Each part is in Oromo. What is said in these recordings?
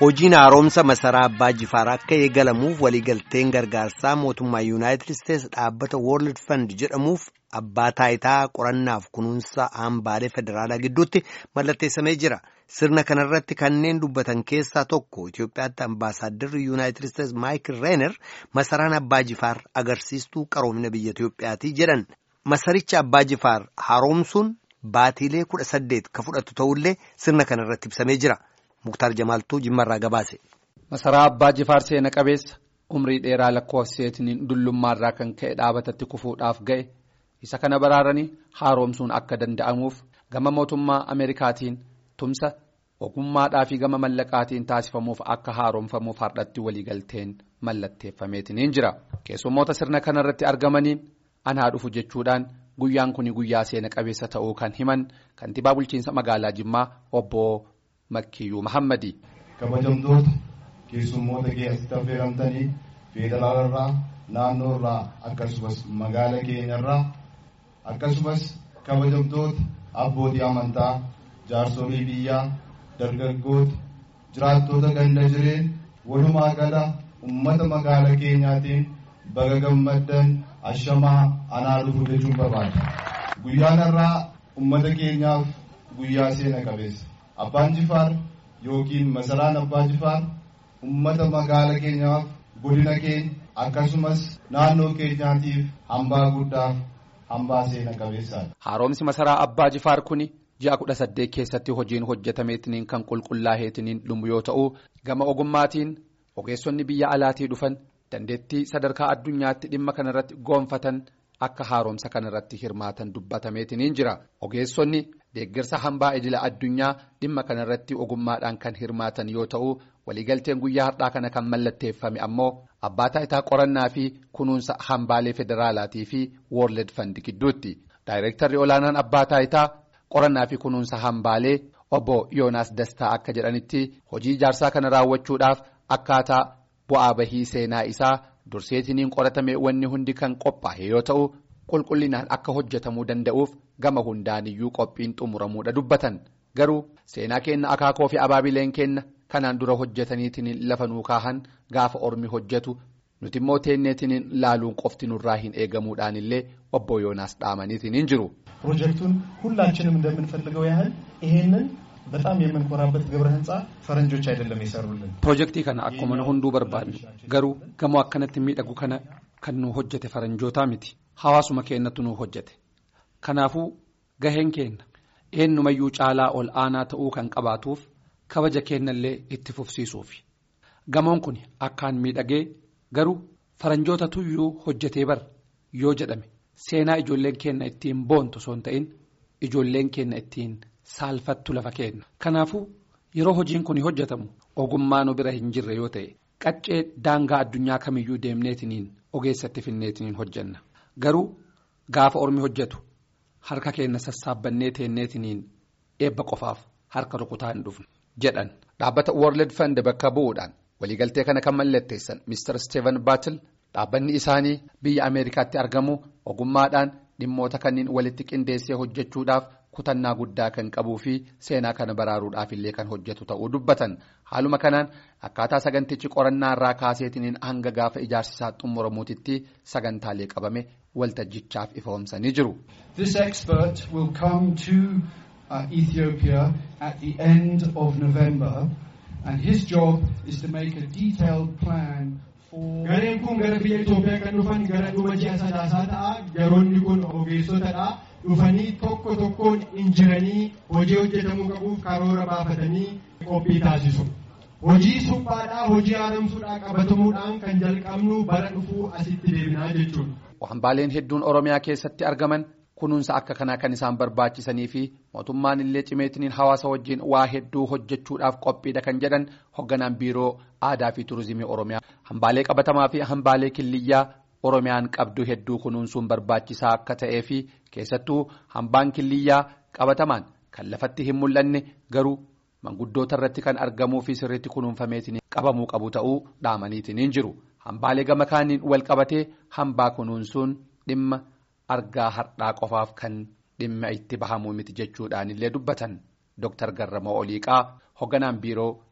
Hojiin haaromsa masaraa Abbaa Jifaar akka eegalamuuf waliigalteen gargaarsaa mootummaa Yuunaayitid Isteets dhaabbata World Fund jedhamuuf abbaa taayitaa qorannaaf kunuunsa hambaalee federaalaa gidduutti mallatteessamee jira. Sirna kanarratti kanneen dubbatan keessaa tokko Itoophiyaatti ambaasaadarri Yuunaayitid Isteets Maayikil Reener masaraan Abbaa Jifaar agarsiistuu qaroomina biyya Itoophiyaati jedhan. Masaricha Abbaa Jifaar haaromsuun baatiilee kudha saddeet ka fudhatu ta'ullee sirna kanarratti ibsamee jira. Muktaar Jamaaltuu Jimmarraa gabaase. Masaraa Abbaa Jifaar seena qabeessa umrii dheeraa lakkoofseetiin dullummaarraa kan ka'e dhaabatatti kufuudhaaf ga'e isa kana baraaranii haaromsuun akka danda'amuuf gama mootummaa Ameerikaatiin tumsa ogummaadhaa fi gama mallaqaatiin taasifamuuf akka haaromfamuuf hardhatti waliigalteen mallatteeffameetiin jira. Keessummoota sirna kanarratti argamaniin anaa dhufu jechuudhaan guyyaan kun guyyaa seena qabeessa ta'uu kan himan kantiibaa bulchiinsa magaalaa Jimmaa obbo. Makkiyyuu Mahammadi. Kabajamtoota keessummoota keessatti affeeramtanii federaalarraa naannoorraa akkasumas magaala keenyarraa akkasumas kabajamtoota abbootii amantaa jaarsolii biyyaa dargaggoota jiraattota ganda jireen walumaa gala ummata magaala keenyaatiin baga gammaddan ashamaa anaa dhufu jechuun barbaada. Guyyaan irraa ummata keenyaaf guyyaa seena qabeessa. Abbaan Jifaar yookiin masaraan Abbaa Jifaar uummata magaala keenyaaf godina keenya akkasumas naannoo keenyaatiif hambaa guddaaf hambaa seena qabeessaadha. Haaromsi masaraa Abbaa Jifaar kuni ji'a kudha saddeet keessatti hojiin hojjetameetiniin kan qulqullaa'eetiniin dhumu yoo ta'u gama ogummaatiin ogeessonni biyya alaatii dhufan dandeettii sadarkaa addunyaatti dhimma kanarratti goonfatan akka haaromsa kanarratti hirmaatan dubbatameetiniin jira ogeessonni. deeggarsa hambaa idila addunyaa dhimma kanarratti ogummaadhaan kan hirmaatan yoo ta'u waliigalteen guyyaa har'aa kana kan mallatteeffame ammoo abbaa taayitaa qorannaa fi kunuunsa hambaalee federaalaatii fi woorled fandi gidduutti daayireektarri olaanaan abbaa taayitaa qorannaa fi kunuunsa hambaalee obbo yoonaas dastaa akka jedhanitti hojii ijaarsaa kana raawwachuudhaaf akkaataa bu'aa bahii seenaa isaa durseetiniin qoratame wanni hundi kan qophaa'e yoo ta'u. qulqullinaan akka hojjetamuu danda'uuf gama hundaaniyyuu qophiin xumuramuudha dubbatan garuu seenaa keenna akaakoo fi abaabileen keenna kanaan dura hojjetaniitiin lafa nuu kaahan gaafa ormi hojjetu nuti immoo teenneetiin laaluun qofti nurraa hin eegamuudhaan illee obbo yoonaas dhaamaniitiin jiru. ፕሮጀክቱን ሁላችንም እንደምንፈልገው ያህል ይሄንን በጣም የምንኮራበት ግብረ ህንፃ ፈረንጆች አይደለም የሰሩልን ፕሮጀክtii kana akkuma hunduu barbaadnu garuu gamoo akkanatti miidhagu kana kan nu hojjete faranjootaa miti. Hawaasuma keenyatti nu hojjete kanaafuu gaheen keenya eenyumayyuu caalaa ol aanaa ta'uu kan qabaatuuf kabaja keenyallee itti fufsiisuuf gamoon kun akkaan miidhagee garuu faranjoota tuyyuu hojjetee bar yoo jedhame seenaa ijoolleen keenya ittiin boontu osoo hin ta'in ijoolleen keenya ittiin saalfattu lafa keenya kanaafuu yeroo hojiin kun hojjetamu ogummaa nu bira hin jirre yoo ta'e qaccee daangaa addunyaa kamiyyuu deemneetiniin ogeessatti finneetiniin hojjenna. Garuu gaafa ormi hojjetu harka keenya sassaabannee teenneetiniin eebba qofaaf harka rukutaa hin dhufne jedhan dhaabbata World Fund bakka bu'uudhaan waliigaltee kana kan mallatteessan Mr. Steven Battle dhaabbanni isaanii biyya Ameerikaatti argamu ogummaadhaan dhimmoota kanneen walitti qindeessee hojjechuudhaaf kutannaa guddaa kan qabuu fi seenaa kana baraaruudhaaf illee kan hojjetu ta'uu dubbatan haaluma kanaan akkaataa sagantichi qorannaa irraa kaaseetiniin hanga gaafa ijaarsisaa xumuramuutitti sagantaalee qabame waltajjichaaf ifoomsanii jiru. This expert will come to uh, Ethiopia at the end of November and his job is to make a detailed plan. Gareen kun gara biyya Itoophiyaa kan dhufan gara dhuma ji'a sadaasaa ta'a. Garoonni kun ogeessotadha. Dhufanii tokko tokkoon injiranii hojii hojjetamuu qabuuf karoora baafatanii qophii taasisu. Hojii suphaadhaa hojii haaromsuudhaa qabatamuudhaan kan jalqabnu bara dhufuu asitti deebinaa jechuudha. Hambaaleen hedduun Oromiyaa keessatti argaman kunuunsa akka kanaa kan isaan barbaachisanii fi mootummaan illee cimeetiniin hawaasa wajjin waa hedduu hojjechuudhaaf qophiidha kan jedhan hoogganaan biiroo aadaa fi turizimii Oromiyaa. Hambaalee qabatamaa fi hambaalee killiyyaa Oromiyaan qabdu hedduu kunuunsuun barbaachisaa akka ta'ee fi keessattuu hambaan killiyyaa qabatamaan kan lafatti hin mul'anne garuu manguddoota irratti kan argamuu fi sirriitti kunuunfameetiin qabamuu qabu ta'uu dhaamaniitiin jiru. Hambaalee gama kaaniin wal qabatee hambaa kunuunsuun dhimma argaa har'aa qofaaf kan dhimma itti bahamuu miti jechuudhaan illee dubbatan Dr. Garramoo Oliiqaa hoogganaan biiroo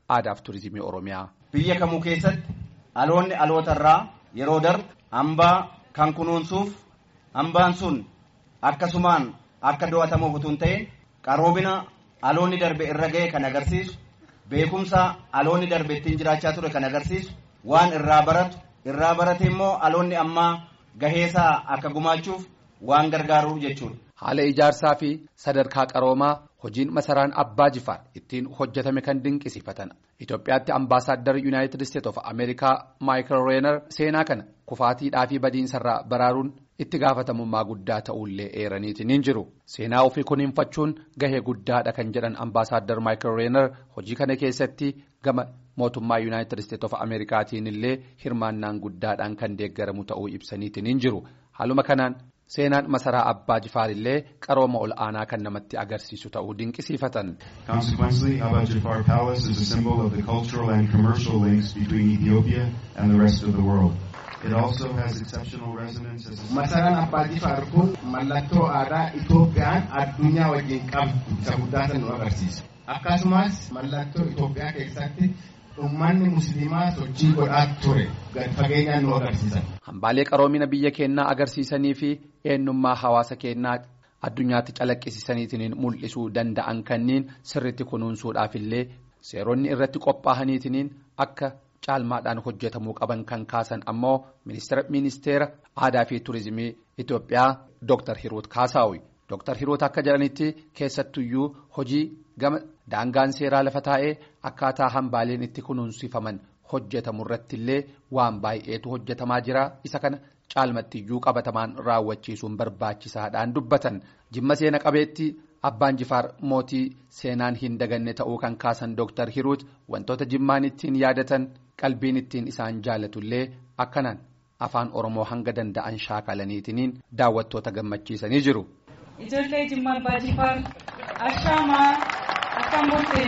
aadaaf turizimii oromiyaa. Biyya kamuu keessatti aloonni alootarraa yeroo darbu hambaa kan kunuunsuuf hambaan sun akkasumaan akka do'atamuuf utuu hin ta'in qaroomina aloonni darbe irra ga'e kan agarsiisu beekumsa aloonni darbe ittiin jiraachaa ture kan agarsiisu waan irraa baratu irraa barate immoo aloonni ammaa gaheesaa akka gumaachuuf waan gargaaruuf jechuudha. Haala ijaarsaa fi sadarkaa qaroomaa hojiin masaraan abbaa jifaar ittiin hojjetame kan dinqisiifatan Itoophiyaatti ambaasaaddar yuunaayitid isteet of Ameerikaa Maayikal Reenar seenaa kana kufaatiidhaa fi badiinsarraa baraaruun itti gaafatamummaa guddaa ta'ullee eeraniitiin hin jiru. Seenaa ofii kunuunfachuun gahee guddaadha kan jedhan ambaasaaddar Maayikal Reenar hojii kana keessatti gama mootummaa yuunaayitid isteet of Ameerikaatiin illee hirmaannaan guddaadhaan kan deeggaramu ta'uu ibsaniitiin hin jiru. Haaluma kanaan seenaan masaraa abbaa jifaar illee qarooma ol aanaa kan namatti agarsiisu ta'uu dinqisiifatan. Consequently, Abba Jafar Palace is a symbol of the cultural and commercial links between Ethiopia and the rest of the world. It also has exceptional resonance as a Masaraan Abbaa Jifaar kun mallattoo aadaa Itoophiyaan addunyaa wajjin qabdu isa guddaa nu agarsiisa. Akkasumas mallattoo Itoophiyaa keessatti ummanni musliimaa sochii godhaa ture gad fageenyaan nu agarsiisan. Hambaalee qaroomina biyya keenyaa agarsiisanii fi eenyummaa hawaasa keenyaa addunyaatti calaqqisiisaniitiin mul'isuu danda'an kanneen sirriitti kunuunsuudhaaf illee seeronni irratti qophaa'aniitiin akka caalmaadhaan hojjetamuu qaban kan kaasan ammoo ministeera aadaa fi turizimii Itoophiyaa Dr. Hiruut Kaasaawi. Dr. Hiruut akka jedhanitti keessattuyyuu hojii gama daangaan seeraa lafa taa'ee akkaataa hambaaleen itti kunuunsifaman hojjetamu irratti illee waan baay'eetu hojjetamaa jira isa kana caalmattiyyuu qabatamaan raawwachiisuun barbaachisaadhaan dubbatan jimma seena qabeetti abbaan jifaar mootii seenaan hin daganne ta'uu kan kaasan Dr. Hiruut wantoota jimmaan ittiin yaadatan qalbiin ittiin isaan jaalatullee akkanaan afaan oromoo hanga danda'an shaakalaniitiin daawwattoota gammachiisanii jiru. Ijoollee Jimmaa Abbaa Jifaar Ashaamaa akkam bulteen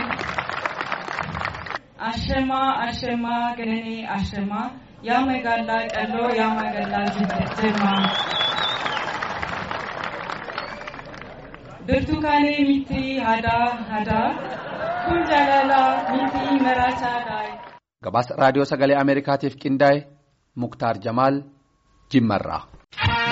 Ashamaa Ashamaa Gananii Ashamaa yaa magaalaa Qalloo yaa magaalaa Jimmaa. Birtukaanii miti hadaa hadaa kun jaalala miti maraachaadha. Gabaasa raadiyoo sagalee Ameerikaatiif qindaa'e Muktaar Jamaal Jimmarraa.